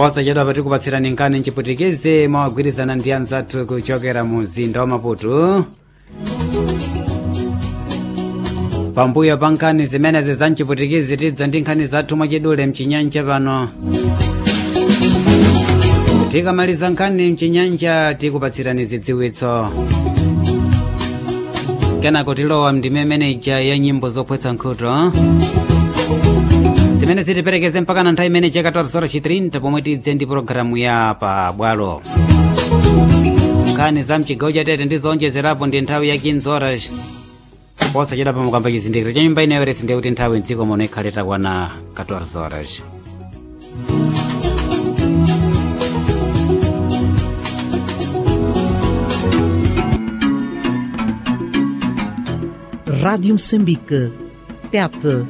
posachedwa pati kupatsirani nkhani mchiputikizi mwagwirizana ndi anzathu kuchokera mu mzinda wa maputo pambuyo pa nkhani zimenezi za mchiputikizi tidza ndi nkhani zathu mwachidule mchinyanja pano tikamaliza nkhani mchinyanja tikupatsirani zidziwitso kenako tilowa mndime meneja ya nyimbo zopwetsa nkhuto zimene zitiperekeze mpaka na nthawi imene chaka 14:30 pomwe tidze ndi pologalamu ya pa bwalo nkhani za mchigawo chatete ndi zonjezerapo ndi nthawi ya 15 horas posachedwa pamukamba chizindikiro cha nyumba ineyo resi ndikuti nthawi mdziko muno ikhale takwana 14 horas Rádio Moçambique. Tete.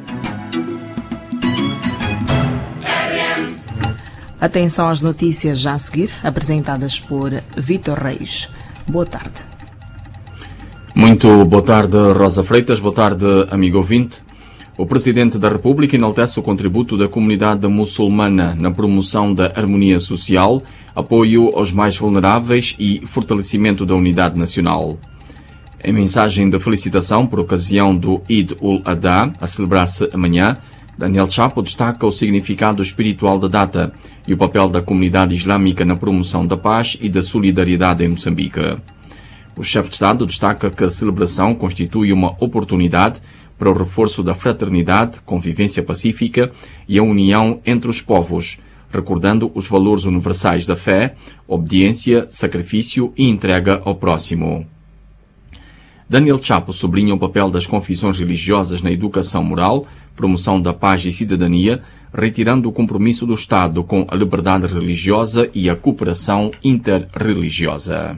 Atenção às notícias já a seguir, apresentadas por Vitor Reis. Boa tarde. Muito boa tarde, Rosa Freitas. Boa tarde, amigo ouvinte. O Presidente da República enaltece o contributo da comunidade muçulmana na promoção da harmonia social, apoio aos mais vulneráveis e fortalecimento da unidade nacional. Em mensagem de felicitação por ocasião do Eid ul-Adha, a celebrar-se amanhã, Daniel Chapo destaca o significado espiritual da data e o papel da comunidade islâmica na promoção da paz e da solidariedade em Moçambique. O chefe de Estado destaca que a celebração constitui uma oportunidade para o reforço da fraternidade, convivência pacífica e a união entre os povos, recordando os valores universais da fé, obediência, sacrifício e entrega ao próximo. Daniel Chapo sublinha o papel das confissões religiosas na educação moral, promoção da paz e cidadania, retirando o compromisso do Estado com a liberdade religiosa e a cooperação interreligiosa.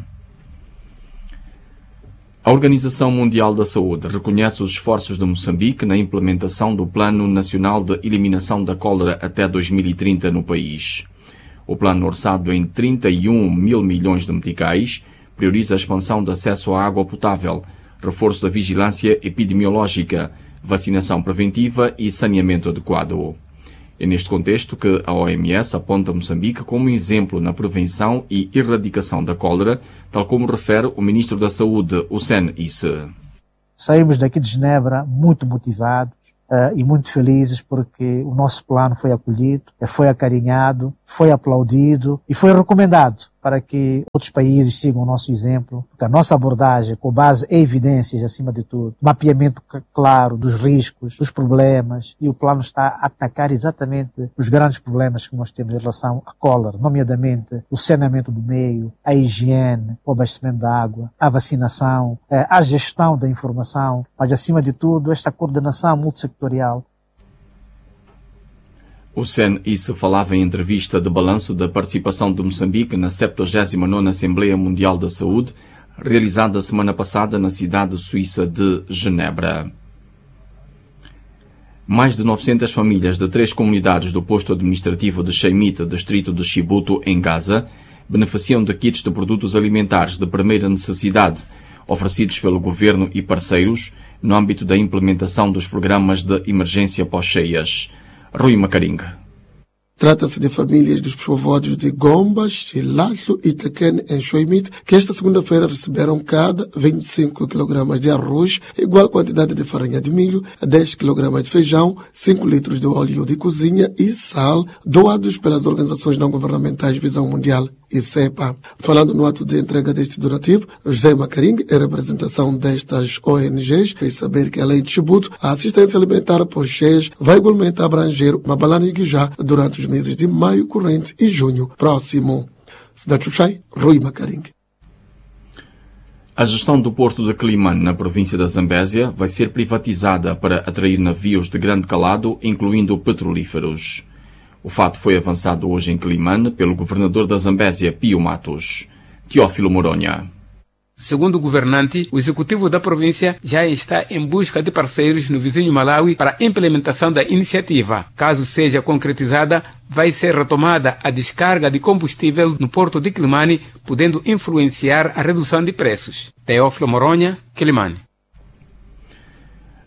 A Organização Mundial da Saúde reconhece os esforços de Moçambique na implementação do Plano Nacional de Eliminação da Cólera até 2030 no país. O plano, orçado em 31 mil milhões de meticais, prioriza a expansão do acesso à água potável, reforço da vigilância epidemiológica, vacinação preventiva e saneamento adequado. É neste contexto que a OMS aponta Moçambique como exemplo na prevenção e erradicação da cólera, tal como refere o Ministro da Saúde, Hussein Isse. Saímos daqui de Genebra muito motivados uh, e muito felizes porque o nosso plano foi acolhido, foi acarinhado, foi aplaudido e foi recomendado para que outros países sigam o nosso exemplo, porque a nossa abordagem, com base em evidências acima de tudo, mapeamento claro dos riscos, dos problemas, e o plano está a atacar exatamente os grandes problemas que nós temos em relação à cólera, nomeadamente o saneamento do meio, a higiene, o abastecimento da água, a vacinação, a gestão da informação, mas acima de tudo esta coordenação multissectorial o SEN isso falava em entrevista de balanço da participação de Moçambique na 79ª Assembleia Mundial da Saúde, realizada semana passada na cidade suíça de Genebra. Mais de 900 famílias de três comunidades do posto administrativo de Sheimit, distrito de Chibuto, em Gaza, beneficiam de kits de produtos alimentares de primeira necessidade, oferecidos pelo governo e parceiros, no âmbito da implementação dos programas de emergência pós-cheias. Rui Macaringa. Trata-se de famílias dos povoados de Gombas, Chilacho e Tequene, em Xoimite, que esta segunda-feira receberam cada 25 kg de arroz, igual quantidade de farinha de milho, 10 kg de feijão, 5 litros de óleo de cozinha e sal, doados pelas organizações não governamentais Visão Mundial e CEPA. Falando no ato de entrega deste donativo, José Macaring, em representação destas ONGs, fez saber que, além de tributo, a assistência alimentar por cheias vai igualmente abranger Mabalana e Guijá durante os meses de maio corrente e junho próximo. Cidade Xuxai, Rui Macaring. A gestão do porto de Climane, na província da Zambésia, vai ser privatizada para atrair navios de grande calado, incluindo petrolíferos. O fato foi avançado hoje em Climane pelo governador da Zambésia, Pio Matos. Teófilo Moronha. Segundo o governante, o executivo da província já está em busca de parceiros no vizinho Malawi para a implementação da iniciativa. Caso seja concretizada, vai ser retomada a descarga de combustível no porto de Climane, podendo influenciar a redução de preços. Teófilo Moronha, Climane.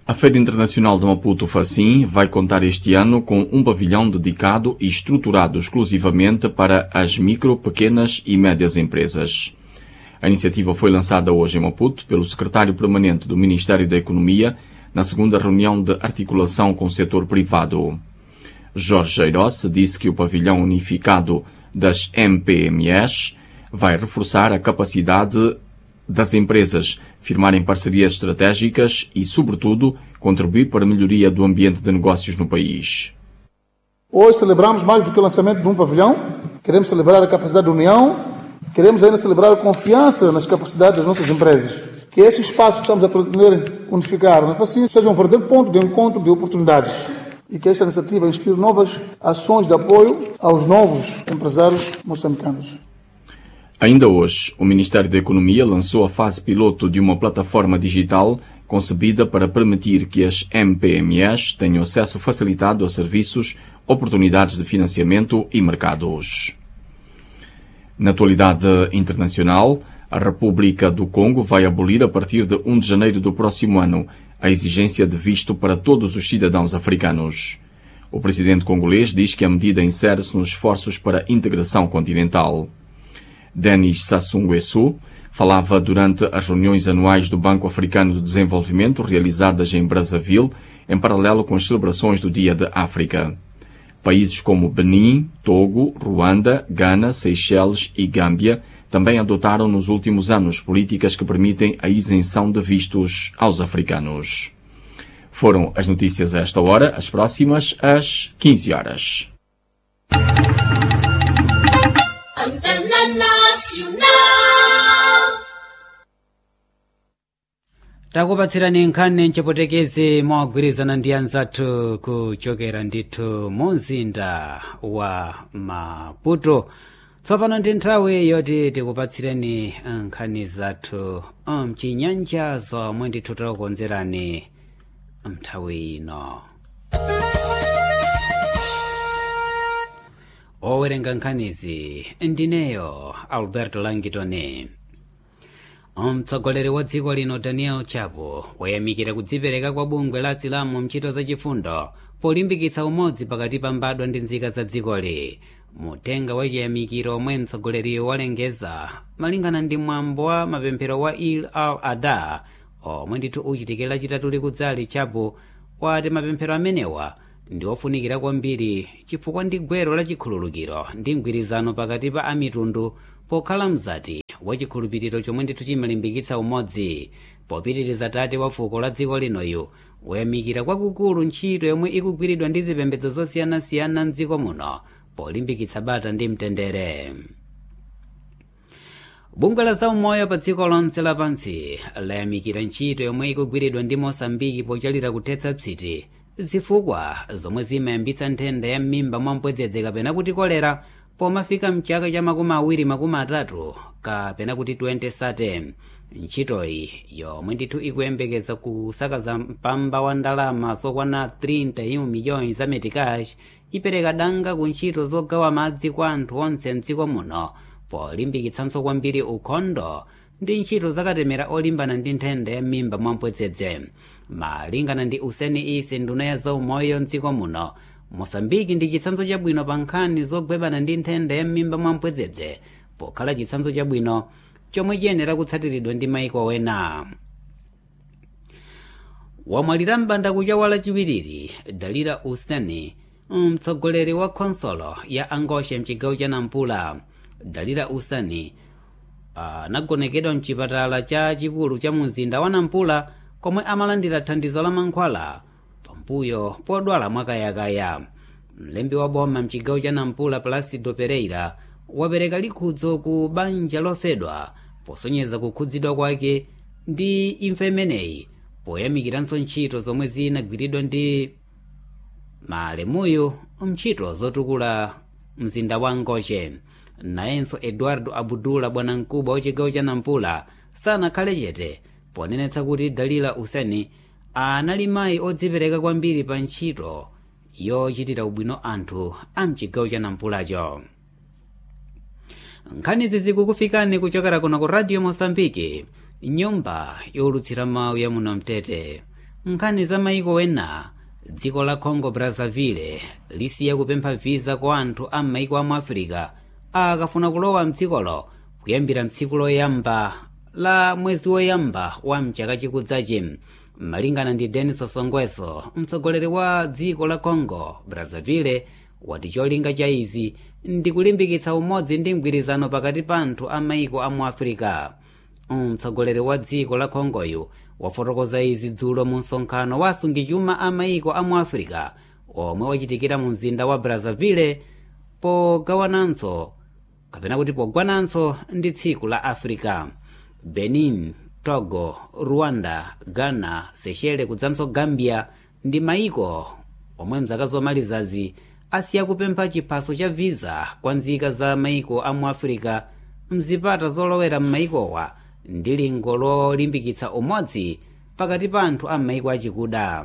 A Feira Internacional de Maputo Facim vai contar este ano com um pavilhão dedicado e estruturado exclusivamente para as micro, pequenas e médias empresas. A iniciativa foi lançada hoje em Maputo pelo secretário permanente do Ministério da Economia na segunda reunião de articulação com o setor privado. Jorge Eirosse disse que o pavilhão unificado das MPMEs vai reforçar a capacidade das empresas firmarem parcerias estratégicas e, sobretudo, contribuir para a melhoria do ambiente de negócios no país. Hoje celebramos mais do que o lançamento de um pavilhão, queremos celebrar a capacidade da União, queremos ainda celebrar a confiança nas capacidades das nossas empresas. Que esse espaço que estamos a pretender unificar na Facinho seja um verdadeiro ponto de encontro de oportunidades e que esta iniciativa inspire novas ações de apoio aos novos empresários moçambicanos. Ainda hoje, o Ministério da Economia lançou a fase piloto de uma plataforma digital concebida para permitir que as MPMEs tenham acesso facilitado a serviços, oportunidades de financiamento e mercados. Na atualidade internacional, a República do Congo vai abolir a partir de 1 de janeiro do próximo ano a exigência de visto para todos os cidadãos africanos. O presidente congolês diz que a medida insere-se nos esforços para a integração continental. Denis Sassou Nguesso falava durante as reuniões anuais do Banco Africano de Desenvolvimento realizadas em Brazzaville, em paralelo com as celebrações do Dia da África. Países como Benin, Togo, Ruanda, Gana, Seychelles e Gâmbia também adotaram nos últimos anos políticas que permitem a isenção de vistos aos africanos. Foram as notícias a esta hora, as próximas às 15 horas. takupatsirani nkhani mchipotekezi mogwirizana ndi anzathu kuchokera ndithu mu mzinda wa maputo tsopano ndi nthawi yoti tikupatsireni nkhani zathu mchinyanja zomwe ndithu takukonzerani mnthawi ino owerenga nkhanizi ndineyo alberto langitoni mtsogoleri wa dziko lino daniel chapo wayamikira kudzipereka kwa bungwe la asilamu mchito zachifundo polimbikitsa umodzi pakati pa mbadwa ndi nzika za dzikoli mutenga wa chiyamikiro omwe mtsogoleriyo walengeza malingana ndi mwambo wa mapemphero wa il al ada omwe ndithu uchitikira lachitatu likudzali chapo wati mapemphero amenewa ndi ofunikira kwambiri chifukwa ndi gwero la chikhululukiro ndi mgwirizano pakati pa amitundu pokhala mzati wa chikhulupiriro chomwe ndithu chimalimbikitsa umodzi popitiriza tate wa fuko la dziko linoyu woyamikira kwakukulu ntchito yomwe ikugwiridwa ndi zipembedzo zosiyanasiyana mdziko muno polimbikitsa bata ndi mtendere bungwe la zaumoyo pa dziko lonse lapansi layamikira ntchito yomwe ikugwiridwa ndi mosambiki pochalira kuthetsa tsiti zifukwa zomwe zimayambitsa nthenda ya m'mimba mwa mpwedzedze kapena kuti kolera pomafika mchaka cha makumi awiri makumi atatu kapena kuti 2030 ntchitoyi yomwe ndithu ikuyembekeza kusakaza mpamba wa ndalama zokwana 31 miliyoni za metikash ipereka danga ku ntchito zogawa madzi kwa anthu onse mdziko muno polimbikitsanso kwambiri ukhondo ndi ntchito zakatemera olimbana ndi nthenda ya m'mimba mwa mpwedzedze malingana ndi useni isi nduna ya zaumoyo mdziko muno mosambiki ndi chitsanzo chabwino pa nkhani zogwebana ndi nthenda ya m'mimba mwa mpwedzedze pokhala chitsanzo chabwino chomwe chiyenera kutsatiridwa ndi maiko wena wamwalira m'bandakucha wa lachiwiriri dalira useni mtsogoleri wa khonsolo ya angoshe mchigawo cha nampula dalira useni anagonekedwa uh, mchipatala cha chikulu cha mzinda wa nampula komwe amalandira thandizo la mankhwala pambuyo podwala mwakayakaya mlembi wa boma mchigawo cha nampula placido pereira wapereka likhudzo ku banja lofedwa posonyeza kukhudzidwa kwake ndi imfa imeneyi poyamikiranso ntchito zomwe zinagwiridwa ndi malemuyo mntchito zotukula mzinda wa ngoshe nayenso eduardo abudula bwanamkubwa wa chigawo cha nampula sanakhale chete ponenetsa kuti dalila useni anali mayi odzipereka kwambiri pa ntchito yochitira ubwino anthu a mchigawo cha nampulacho nkhanizi zikukufikani kuchokera kuno ku radio mosambiki nyumba yolutsira mawu ya muno mtete nkhani za maiko wena dziko la congo brazzaville lisiya kupempha viza kwa anthu a maiko amu afirika akafuna kulowa mdzikolo kuyambira mtsiku loyamba la mwezi woyamba wa mchaka chikudzachi malingana ndi denis songweso mtsogoleri wa dziko la congo brazzaville wati cholinga cha izi ndi kulimbikitsa umodzi ndi mgwirizano pakati pa anthu a maiko amu afirika mtsogoleri wa dziko la congoyu wafotokoza izi dzulo mu msonkhano wa asungichuma a maiko amu afirika omwe wachitikira mu mzinda wa brazzaville pogawananso kapena kuti pogwananso ndi tsiku la africa benin togo rwanda ghana seychelles kudzanso gambia ndi maiko omwe mzaka zomalizazi asiya kupempha chiphaso cha visa kwa nzika za maiko amu afirika mzipata zolowera m'maikowa ndi lingo lolimbikitsa umodzi pakati pa anthu a maiko achikuda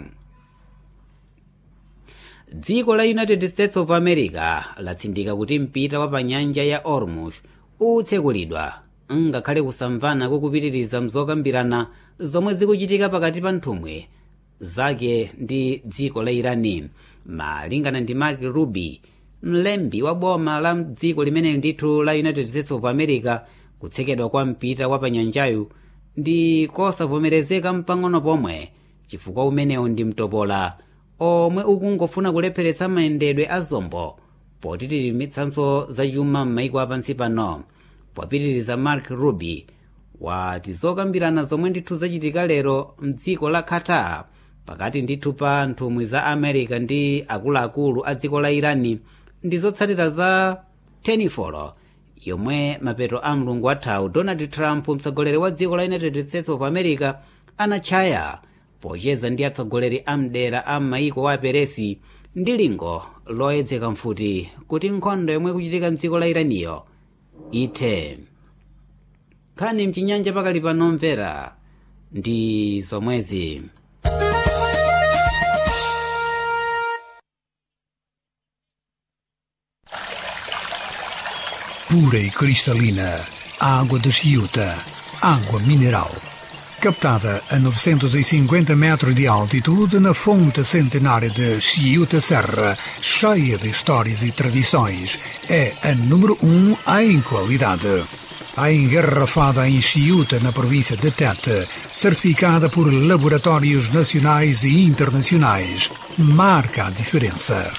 dziko la united states of america latsindika kuti mpita wa pa nyanja ya ormuz utsekulidwa ngakhale kusamvana kukupitiriza mzokambirana zomwe zikuchitika pakati pa nthumwi zake ndi dziko la irani malingana ndi mark ruby mlembi wa boma la dziko limeneli ndithu la united states of america kutsekedwa kwa mpita wa panyanjayu ndi kosavomerezeka mpang'ono pomwe chifukwa umenewu ndi mtopola omwe ukungofuna kulepheretsa mayendedwe a zombo potitirimitsanso zachuma m'maiko apansi pano popitiriza mark ruby wati zokambirana zomwe ndithu zachitika lero mdziko la qatar pakati ndithu pa nthumwi za america ndi akuluakulu a dziko la irani ndi zotsatira za tenifolo yomwe mapeto a mlungu wathawu donald trump mtsogoleri wa dziko la united states of america anatchaya pocheza ndi atsogoleri a mdera a maiko wa peresi ndi lingo loyedzeka mfuti kuti nkhondo yomwe kuchitika mdziko la iraniyo ithe nkhani mchinyanja pakali pano mvera ndi zomwezi pura e cristalina, água de Chiuta, água mineral. Captada a 950 metros de altitude na fonte centenária de Chiuta Serra, cheia de histórias e tradições, é a número um em qualidade. A engarrafada em Chiuta, na província de Tete, certificada por laboratórios nacionais e internacionais, marca a diferença.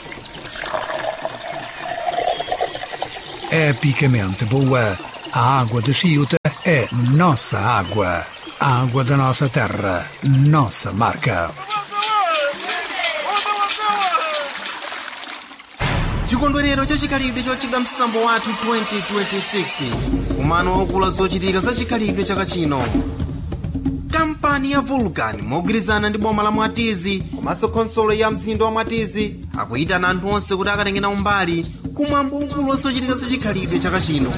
epicamente boa. A água de Chiuta é nossa água. A água da nossa terra, nossa marca. chikondwerero chachikhalidwe chochedwa msambo wathu 2026 kumano waukulu zochitika za chikhalidwe chaka chino kampani ya vulcan mogwirizana ndi boma la mwatizi komanso khonsolo ya mzinda wa mwatizi akuyitana anthu onse kuti akatengena umbali kumwambo ukulu wazochitika za chikhalidwe chaka chino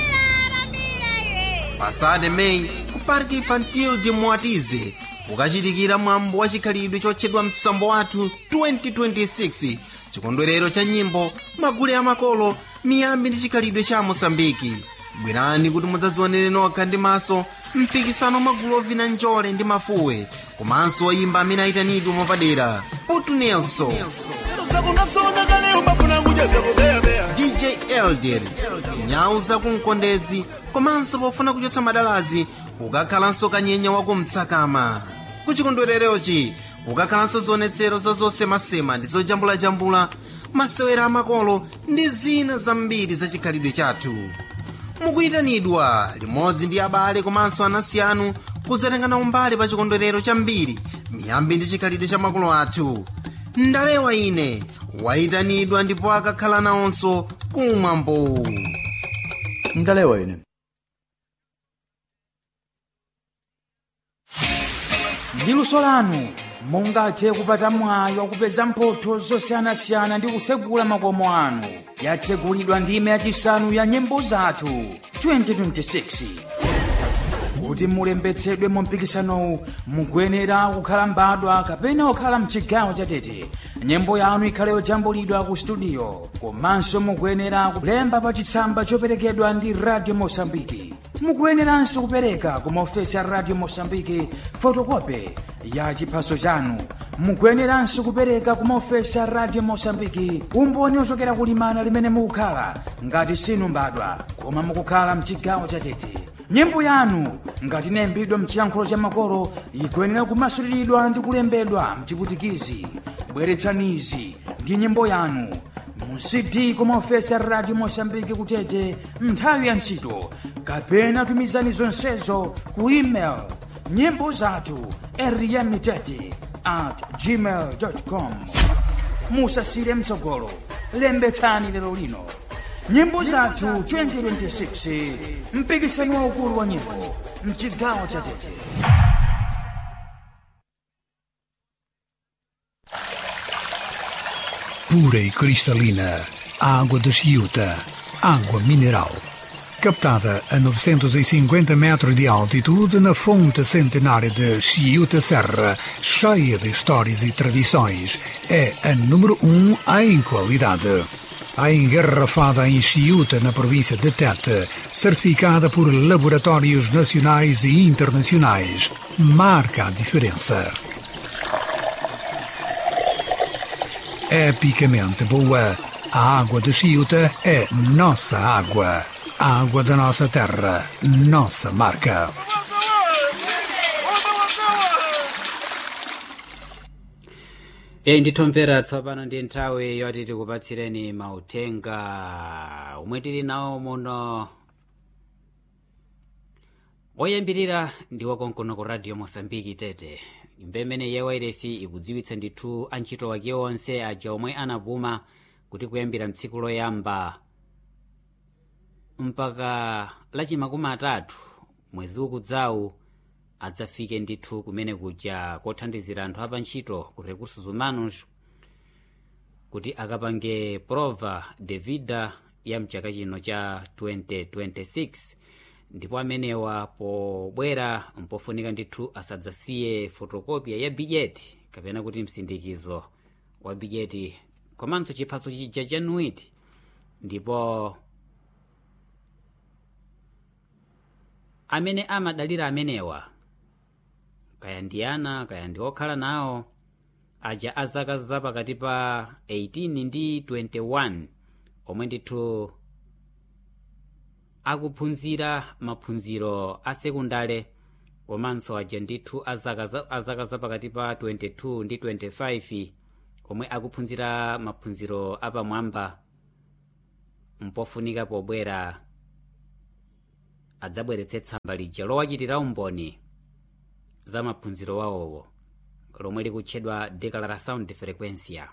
pasade meyi ku parque infantil de mwatizi kukachitikira mwambo wa chikhalidwe chotchedwa msambo wathu 2026 chikondwerero cha nyimbo magule amakolo miyambi ndi chikhalidwe cha mosambiki bwerani kuti mudzadzionere nokha ndi maso mpikisano magulu ovina njole ndi mafuwe komanso oyimba amene ayitanidwe mwapadera putu nelson dj elder nyau zakumkondedzi komanso pofuna kuchotsa madalazi kukakhalanso kanyenya wakumtsakama kuchikondwererochi kukakhalanso zionetsero za zosemasema ndi zojambulajambula masewera amakolo ndi zina zambiri za chikhalidwe chathu mukuyitanidwa limodzi ndi abale komanso anansi anu kudzatengana umbali pa chikondwerero chambiri miyambi ndi chikhalidwe cha makolo athu ndalewa ine wayitanidwa ndipo akakhala nawonso kumwambo ndalewa ine ndi luso lanu mungathe kupata mwayi wakupeza mphotho zosiyanasiyana ndi kutsegula makomo anu yatsegulidwa ndime yachisanu ya nyimbo zathu 2026 kuti mulembetsedwe mu mpikisanowu mukuyenera kukhala mbadwa kapena kukhala mchigawo chatete nyimbo yanu ikhale yojambulidwa ku studio komanso mukuyenera kulemba pa chitsamba choperekedwa ndi radio mosambiki mukuyeneranso kupereka ku maofesi a radio mosambiki fotokope ya chiphaso chanu mukuyeneranso kupereka ku maofesi a radio mosambiki umboni ochokera kulimana limene mukukhala ngati sinu mbadwa koma mukukhala mchigawo chatete nyimbo yanu ngati inayimbidwa mchiyankhulo cha makolo ikuyenera kumasuliridwa ndi kulembedwa mchiputikizi bweretsanizi ndi nyimbo yanu mu cd kumaofesi a radio mosambiki kutete nthawi ya ntchito kapena tumizani zonsezo ku email nyimbo zathu eriyamitete at gmail com musasire mtsogolo lembetsani lero lino nyimbo zathu 2026 mpikisano waukulu wa nyimbo mchigawo cha tete pura e cristalina, água de Chiuta, água mineral. Captada a 950 metros de altitude na fonte centenária de Chiuta Serra, cheia de histórias e tradições, é a número um em qualidade. A engarrafada em Chiuta, na província de Tete, certificada por laboratórios nacionais e internacionais, marca a diferença. epicamente boa. A água de Chiuta é nossa água. A água da nossa terra, nossa marca. eyi ndithomvera tsopano ndi nthawi yoti tikupatsireni mauthenga omwe tili nawo muno oyambirira ndi wakonkono ku radio mosambiki tete nyumba imene ya wairesi ikudziwitsa ndithu antchito wake onse aja omwe anapuma kuti kuyambira mtsiku loyamba mpaka lachimakumi atatu mwezi ukudzawu adzafike ndithu kumene kuja kothandizira anthu apa ntchito ku recursos humanos kuti akapange prova de vida ya mchaka chino cha 2026 ndipo amenewa pobwera mpofunika ndithu asadzasiye fotokopia ya bijeti kapena kuti msindikizo wa bijeti komanso chiphaso chija cha nuiti ndipo amene amadalira amenewa kaya ndi ana kaya ndi okhala nawo aja azaka zapakati pa 18 ndi 21 omwe ndithu akuphunzira maphunziro a sekundale komanso aja ndithu azaka zapakati pa 22 ndi 25 omwe akuphunzira maphunziro apamwamba mpofunika pobwera adzabweretse tsamba lija lowachitira umboni za maphunziro wawowo lomwe likutchedwa declaração de frequência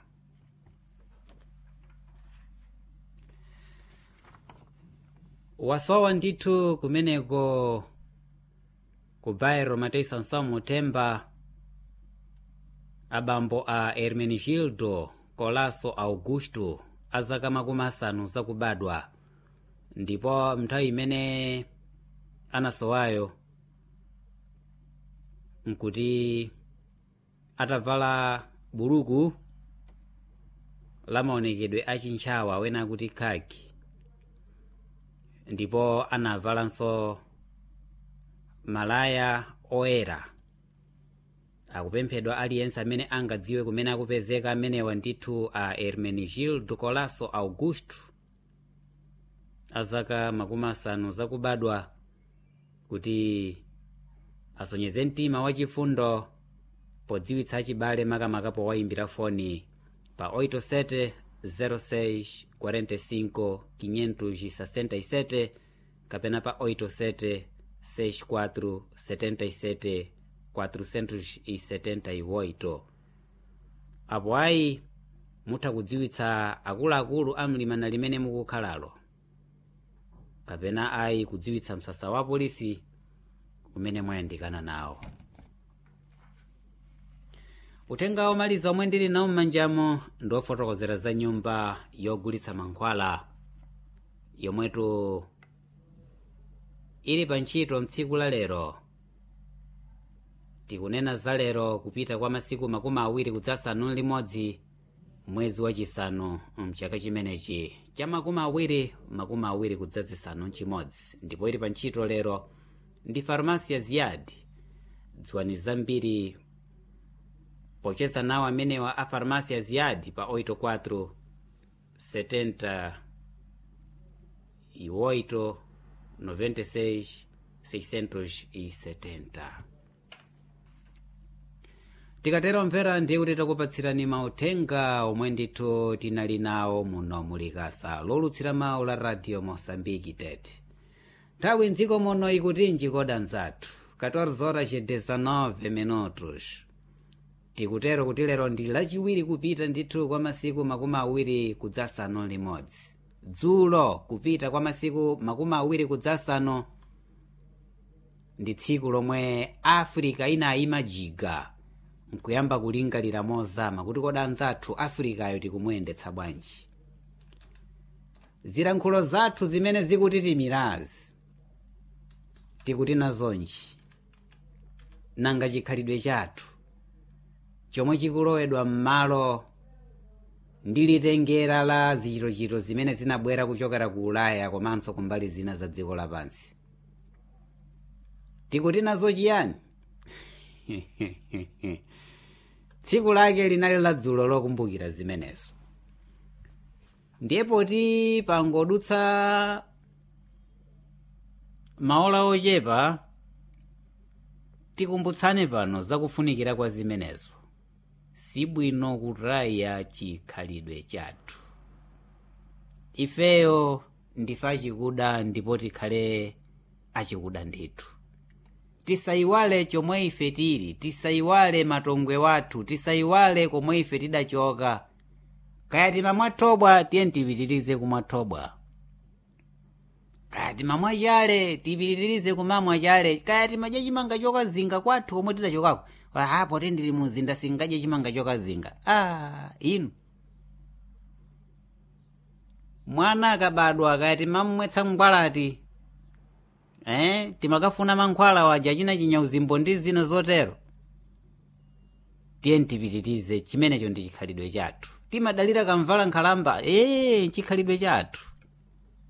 wasowa ndithu kumeneko ku bairro matei sansamu temba abambo a hermenegildo colasso augusto azaka makumi asanu zakubadwa ndipo nthawi imene anasowayo nkuti atavala buluku la maonekedwe achintchawa wena akuti khaki ndipo anavalanso malaya oyera akupemphedwa aliyense amene angadziwe kumene akupezeka amenewa ndithu a hermenegildo colasso augusto azaka makumi asanu zakubadwa kuti asonyeze mtima wachifundo podziwitsa achibale makamaka powayimbira foni pa 87 06 45 567 kapena pa 87 64 77 478 apo ayi mutha kudziwitsa akuluakulu amlimana limene mukukhalalo kapena ayi kudziwitsa msasa wa polisi umene mwayandikana nawo uthenga omaliza omwe ndili nawo m'manjamo ndi ofotokozera za nyumba yogulitsa mankhwala yomwetu ili pa ntchito mtsiku la lero tikunena za lero kupita kwa masiku makumi awiri kudzasanu limodzi mwezi wachisanu mchaka chimenechi cha makumi awiri makumi awiri kudzazisanu mchimodzi ndipo ili pa ntchito lero ndi farmasi ya ziyadi dziwani zambiri pocheza nawo amenewa a farmasi ya ziyadi pa 84 70 e 8 96 670 tikatero mvera ndiye kuti takupatsirani mauthenga omwe ndithu tinali nawo muno mulikasa lolutsira mawu la radio mosambiki tete nthawi mdziko muno ikutinji koda nzathu 14 horas 19 minutos tikutero kuti lero ndi lachiwiri kupita ndithu kwa masiku makumi awiri kudzasanu limodzi dzulo kupita kwa masiku makumi awiri kudzasanu ndi tsiku lomwe africa inayima jiga nkuyamba kulingalira mozama kuti koda anzathu afrikayo tikumuyendetsa bwanji zilankhulo zathu zimene zikutitimirazi tikuti nazonji nanga chikhalidwe chathu chomwe chikulowedwa m'malo ndi litengera la zichitochito zimene zinabwera kuchokera ku ulaya komanso kumbali zina za dziko lapansi tikuti nazo chiyani tsiku lake linali ladzulo lokumbukira zimenezo ndiye poti pangodutsa maola ochepa tikumbutsane pano zakufunikira kwa zimenezo sibwino kutaya chikhalidwe chathu ifeyo ndife achikuda ndipo tikhale achikuda ndithu tisayiwale chomwe ife tili tisayiwale matongwe wathu tisayiwale komwe ife tidachoka kaya timamwathobwa tiye tipitirize kumwathobwa kaya timamwa chale tipitirize kumamwa chale kaya timadya chimanga chokazinga kwathu komwe tidachokako apo te ndili muzinda singadye chimanga chokazinga ah inu mwana akabadwa kaya timamwetsa mngwalati eh timakafuna mankhwala waja china chinyauzimbwe ndi zina zotero tiye tipitirize chimenecho ndi chikhalidwe chathu timadalira kamvala nkhalamba ee chikhalidwe chathu